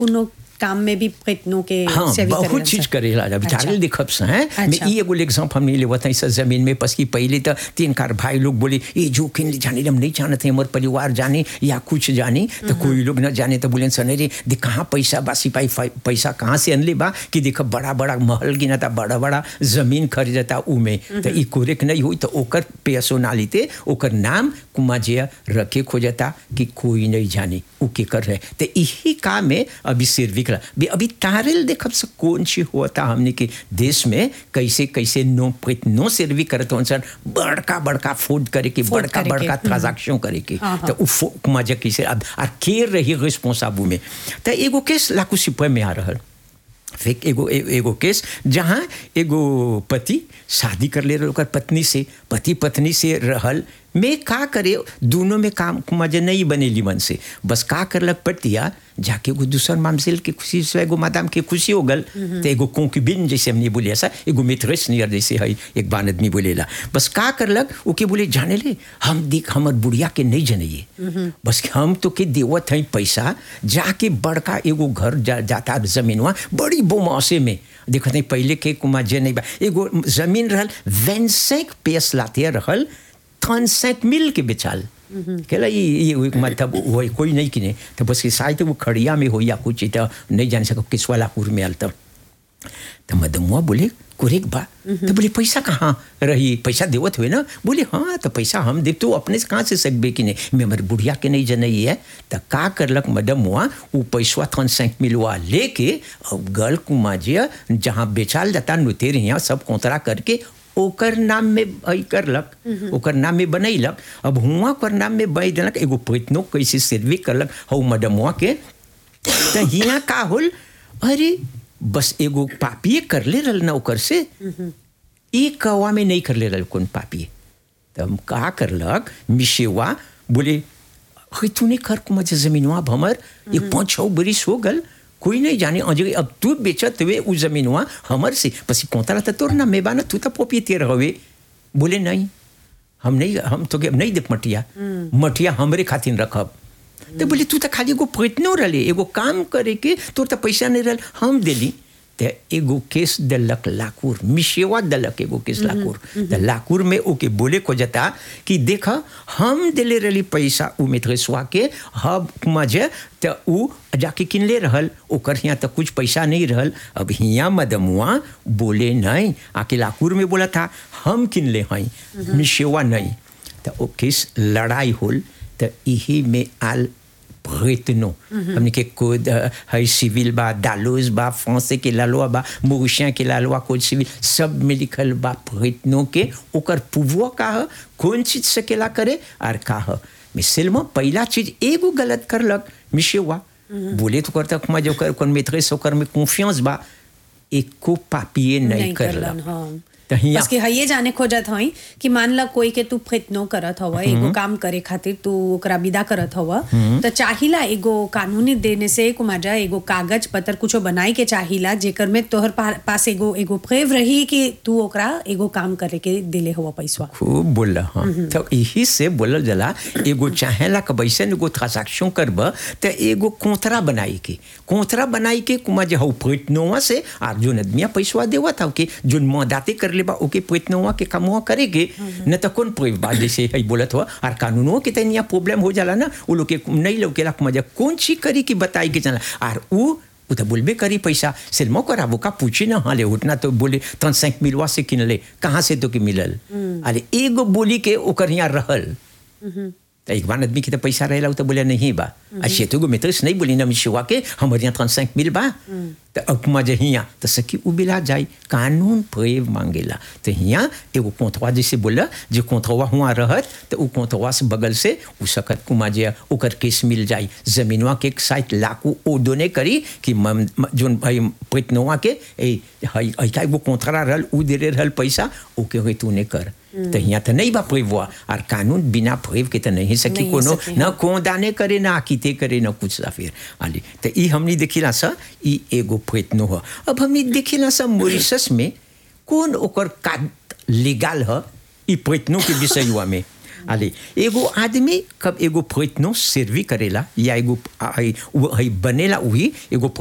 कोनो काम में भी प्रयत्नों के हाँ सेवी बहुत करेलन चीज सा। करेला जब अच्छा। चार्ल देखब से हैं मैं अच्छा। ई एगो एग्जाम्पल हमने लेवत है इस जमीन में पस की पहले तो तीन कार भाई लोग बोले ये जो किन जाने हम नहीं जानते हमारे परिवार जाने या कुछ जाने तो कोई लोग न जाने तो बोले सने रे देख कहाँ पैसा बा सिपाही फै- पैसा कहाँ से अनले बा कि देख बड़ा बड़ा महल गिनता बड़ा बड़ा जमीन खरीदता उमे तो ई कोरेक नहीं हुई तो ओकर पर्सोनालिटी ओकर नाम कुमाजिया रखे खोजता कि कोई नहीं जाने उ के कर रहे तो यही काम में अभी सिर्विक भी अभी तारल देखब से कौन सी होता हमने के देश में कैसे कैसे नो नो सिर्वी करत हन सर बड़का बड़का फूड करे के Food बड़का करे के, बड़का हम्म। ट्रांजैक्शन करे के हाँ, हाँ। तो उ फो- कुमाजिया कैसे अब आ के रही रिस्पॉन्साबल में तो एगो केस लाकू सिपह में आ रहल फिर एगो ए- एगो केस जहाँ एगो पति शादी कर ले रहे ओकर पत्नी से पति पत्नी से रहल में का करे दोनों में काम मजे नहीं बनेली मन से बस का करलक पतिया जाके एगो दूसर मामजिल के खुशी से एगो मादाम के खुशी हो गल तो एगो कोंकिबिन जैसे हमने बोले ऐसा एगो मित्रेस नियर जैसे है एक बार आदमी बोलेला बस का करलक ओके बोले जाने ले हम देख हमर बुढ़िया के नहीं जनइए बस हम तो के देवत हैं पैसा जाके बड़का एगो घर जा, जाता जमीनवा बड़ी बोमासे में देखत नहीं पहले के कुमार जे नहीं बा एगो जमीन रहल वेंसेक पेस लाते रहल थनसेक मिल के बेचाल केला ये ये वो मतलब वो कोई नहीं किने तो बस शायद वो खड़िया में हो या कुछ तो नहीं जान सको किस वाला कुर में आल तब तो मदमुआ बोले कुरेक बा तो बोले पैसा कहाँ रही पैसा देवत हुए ना बोले हाँ तो पैसा हम दे तो अपने से कहाँ से सकबे कि नहीं मैं हमारे बुढ़िया के नहीं जनई है तो का करलक मदमुआ वो पैसवा थन सैंक मिलवा लेके अब गल कुमाजिया जहाँ बेचाल जाता नुतेर यहाँ सब कोतरा करके ओकर नाम में अई करलक ओकर नाम में बनैलक अब हुआ ओकर नाम में बई देलक एगो पैतनो कैसे सर्वे करलक हौ मदमुआ के तो हिया का होल अरे बस एगो पापिए कर ले रहल ना ओकर से एक कौवा में नहीं कर ले रहल कौन पापिए तो हम का करलक मिशेवा बोले हे तूने कर मजे जमीनवा अब हमर ये पाँच छः बरिस हो गल कोई नहीं जाने अजय अब तू बेचत हुए उ जमीनवा हमर से पसी कोतरा तो तोर ना मेबाना तू तो पोपिए रहे बोले नहीं हम नहीं हम तो के- नहीं देख मटिया मटिया हमरे खातिर रखब तो बोले तू तो खाली एगो प्रयत्नो रहे एगो काम करे के तोर तो पैसा नहीं रहल हम देली ते एगो केस दलक लाकुर मिशेवा दलक एगो केस लाकुर तो लाकुर में ओके बोले को जता कि देख हम दिले रही पैसा उ मिथ्रेसवा के हब मजे तो उ जाके किनले रहल ओकर हियाँ तो कुछ पैसा नहीं रहल अब हियाँ मदमुआ बोले नहीं आके लाकुर में बोला था हम किनले हैं मिशेवा नहीं तो ओ केस लड़ाई होल तो यही में आल प्रयत्नो हमने के कोड है सिविल बा डालोज बा फ्रांसे के लालवा बा मोरिशियन के लालवा कोड सिविल सब में लिखल बा प्रयत्नों के ओकर पुवो का है कौन चीज सकेला करे और का है मिसल में पहला चीज एगो गलत करलक मिशेवा बोले तो करता मैं जो कर कौन मेट्रेस ओकर में कॉन्फिडेंस बा एको पापिए नहीं, नहीं करलक करलन हाँ तो हियाँ बस कि हये जाने खोजत हई कि मान ला कोई के तू प्रयत्नो करत हवा एगो काम करे खातिर तू ओकरा विदा करत हवा तो चाहिला एगो कानूनी देने से कुमाजा एगो कागज पत्र कुछो बनाई के चाहिला जेकर में तोहर पा, पास एगो एगो प्रेव रही कि तू ओकरा एगो काम करे के दिले हवा पैसा खूब बोला हाँ तो यही से बोलल जला एगो चाहेला कि वैसे एगो ट्रांजैक्शन करब तो एगो कोतरा बनाई के कोतरा बनाई के कुमा जे हौ पैतनोवा से आर जोन आदमिया पैसवा देवा था के जोन मदाते कर लेबा ओके पैतनोवा के कमवा करेगे न तो कौन कोई बात जैसे है बोलत हुआ और कानूनों के तनिया प्रॉब्लम हो जाला ना वो लोग के नहीं लौकेला मजा कौन चीज करी की बताई के चला और वो वो तो बोलबे करी पैसा सिल्मो करा वो का पूछी ना हाँ ले उठना तो बोले तन सैंक मिलवा से किन ले कहाँ से तो के मिलल अरे एगो बोली के ओकर यहाँ रहल तो एक बार आदमी के तो पैसा रहेला उ तो बोले नहीं बा अच्छे तो मित्र से नहीं बोली ना मिशुआ के हमारे यहाँ ट्रांस मिल बा तो अब मजे हियाँ तो सकी उ बिला जाए कानून प्रेव मांगेला तो हियाँ एगो कोंथवा जैसे बोला जो कोंथवा हुआ रहत तो उ कोंथवा से बगल से उ सकत कुमा जे ओकर केस मिल जाए जमीनवा के साइट लाकू ओ दोने करी कि मम- म- जोन भाई पैतनवा के ए हई ऐका एगो कोंथरा रहल उ दे रहल पैसा ओके होई तूने कर तो यहाँ तो नहीं बा प्रेववा और कानून बिना प्रेव के तो नहीं सकी नहीं कोनो सकी, न कोदाने करे ना आकिते करे न कुछ सा फिर आली तो ई हमनी देखिला सा ई एगो प्रयत्न हो अब हमनी देखिला सा मॉरिशस में कौन ओकर का लीगल ह ई प्रयत्नों के विषय हुआ में अले एगो आदमी कब एगो प्रयत्नो सर्वी करेला या एगो आ- आ- उ- हई बनेला वही एगो